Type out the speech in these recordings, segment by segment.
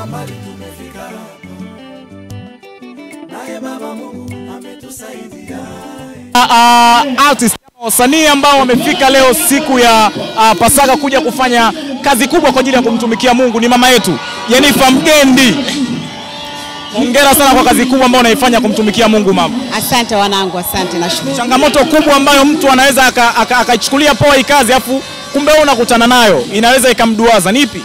Tumetoka mbali tumefika hapa, naye Baba Mungu ametusaidia. uh, artist wasanii ambao wamefika leo siku ya uh, Pasaka kuja kufanya kazi kubwa kwa ajili ya kumtumikia Mungu ni mama yetu Jenifer Mgendi. Hongera sana kwa kazi kubwa ambayo unaifanya kumtumikia Mungu mama. Asante wanangu, asante, nashukuru. Changamoto kubwa ambayo mtu anaweza aka- aka- akaichukulia poa hii kazi afu kumbe wewe unakutana nayo inaweza ikamduaza nipi?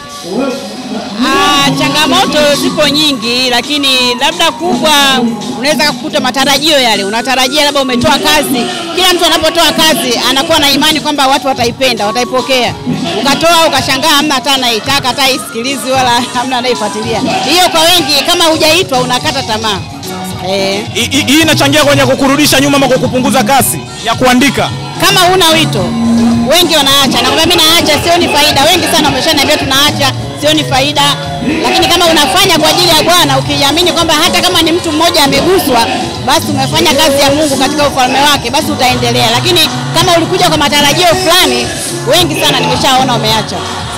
Ah, changamoto zipo nyingi, lakini labda kubwa unaweza kukuta matarajio yale, unatarajia labda umetoa kazi. Kila mtu anapotoa kazi anakuwa na imani kwamba watu wataipenda, wataipokea. Ukatoa ukashangaa, hamna hata anaitaka hata isikilizi wala hamna anaifuatilia. Hiyo kwa wengi, kama hujaitwa unakata tamaa eh. Hii- Hii hii inachangia kwenye kukurudisha nyuma ama kukupunguza kasi ya kuandika. kama huna wito wengi wanaacha, na mimi naacha, sioni faida. Wengi sana wameshaniambia tunaacha, sioni faida. Lakini kama unafanya kwa ajili ya Bwana, ukiamini kwamba hata kama ni mtu mmoja ameguswa, basi umefanya kazi ya Mungu katika ufalme wake, basi utaendelea. Lakini kama ulikuja kwa matarajio fulani, wengi sana nimeshaona wameacha.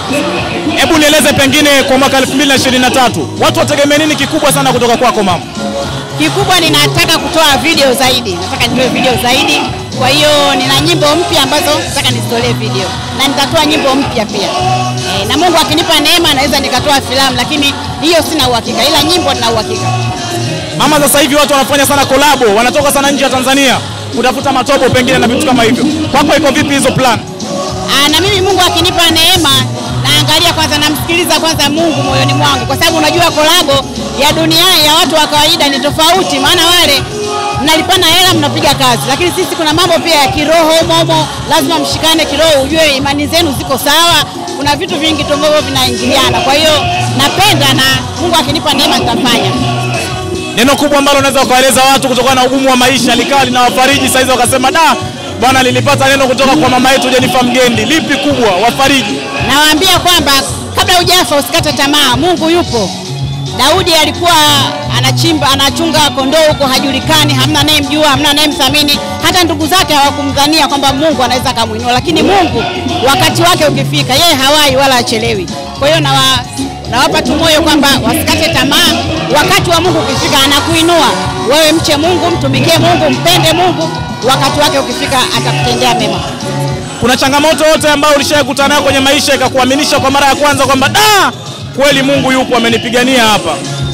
Hebu nieleze pengine kwa mwaka 2023 watu wategemea nini kikubwa sana kutoka kwako mama? Kikubwa ninataka kutoa video zaidi, nataka nitoe video zaidi. Kwa hiyo nina nyimbo mpya ambazo nataka nizitolee video na nitatoa nyimbo mpya pia e, na Mungu akinipa neema naweza nikatoa filamu, lakini hiyo sina uhakika, ila nyimbo nina uhakika. Mama, sasa hivi watu wanafanya sana kolabo, wanatoka sana nje ya Tanzania kutafuta matobo pengine na vitu kama hivyo. Kwako iko vipi hizo plan? Aa, na mimi Mungu akinipa neema naangalia kwanza, namsikiliza kwanza Mungu moyoni mwangu, kwa sababu unajua kolabo ya duniani ya watu wa kawaida ni tofauti, maana wale mnalipana hela mnapiga kazi, lakini sisi kuna mambo pia ya kiroho momo, lazima mshikane kiroho, ujue imani zenu ziko sawa. Kuna vitu vingi tu ambavyo vinaingiliana, kwa hiyo napenda na Mungu akinipa neema nitafanya. Neno kubwa ambalo unaweza ukawaeleza watu kutokana na ugumu wa maisha likawa linawafariji sasa hizi wakasema da bwana, nilipata neno kutoka kwa mama yetu Jenifer Mgendi. Lipi kubwa wafariji? Nawaambia kwamba kabla hujafa usikate tamaa, Mungu yupo. Daudi alikuwa anachimba anachunga kondoo huko, hajulikani, hamna anayemjua, hamna anayemthamini, hata ndugu zake hawakumdhania kwamba Mungu anaweza akamwinua, lakini Mungu wakati wake ukifika, yeye hawai wala achelewi. Kwa hiyo nawa nawapa tu moyo kwamba wasikate tamaa, wakati wa Mungu ukifika anakuinua wewe. Mche Mungu, mtumikie Mungu, mpende Mungu, wakati wake ukifika atakutendea mema. Kuna changamoto yote ambayo ulishakutana nayo kwenye maisha ikakuaminisha kwa mara ya kwanza kwamba da kweli Mungu yupo amenipigania hapa?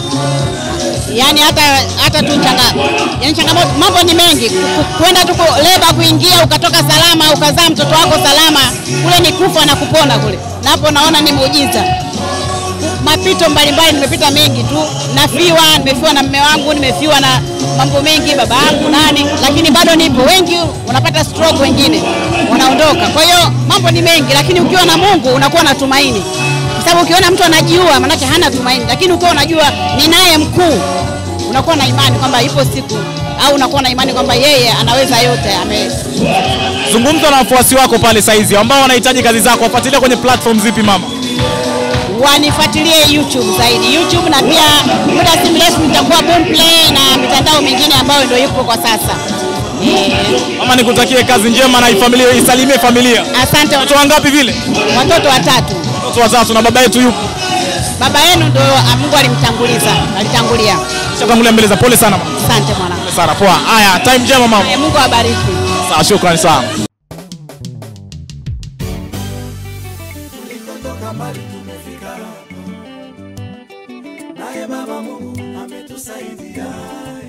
yani hata hata tu changa, yani changamoto, mambo ni mengi. Ku- Kwenda tu ku- leba kuingia ukatoka salama ukazaa mtoto wako salama, kule ni kufa na kupona kule, na hapo naona ni muujiza. Mapito mbalimbali nimepita mengi tu, nafiwa, nimefiwa na mme wangu, nimefiwa na mambo mengi, baba yangu nani, lakini bado nipo. Wengi unapata stroke, wengine wanaondoka. Kwa hiyo mambo ni mengi, lakini ukiwa na Mungu unakuwa na tumaini kwa sababu ukiona mtu anajiua manake hana tumaini, lakini ukiwa unajua ni naye mkuu, unakuwa na imani kwamba ipo siku, au unakuwa na imani kwamba yeye anaweza yote. Ame Zungumza na wafuasi wako pale saizi ambao wanahitaji kazi zako, wafuatilia kwenye platform zipi mama? wanifuatilie YouTube zaidi, YouTube na pia muda si mrefu nitakuwa Boomplay na mitandao mingine ambayo ndio yupo kwa sasa. Eh, Mama, nikutakie kazi njema na familia, isalimie familia. asante. Watoto wangapi vile? Watoto watatu. Watoto watatu na baba yetu yupo. Baba yenu ndio ah, Mungu alimtanguliza, alitangulia. Shatangulia mbele za pole sana mama. Asante mwanangu. Pole sana. Poa. Haya, time njema mama. Eh, Mungu awabariki. Sawa, shukrani sana. Tulikotoka mbali tumefika hapa, naye Baba Mungu ametusaidia.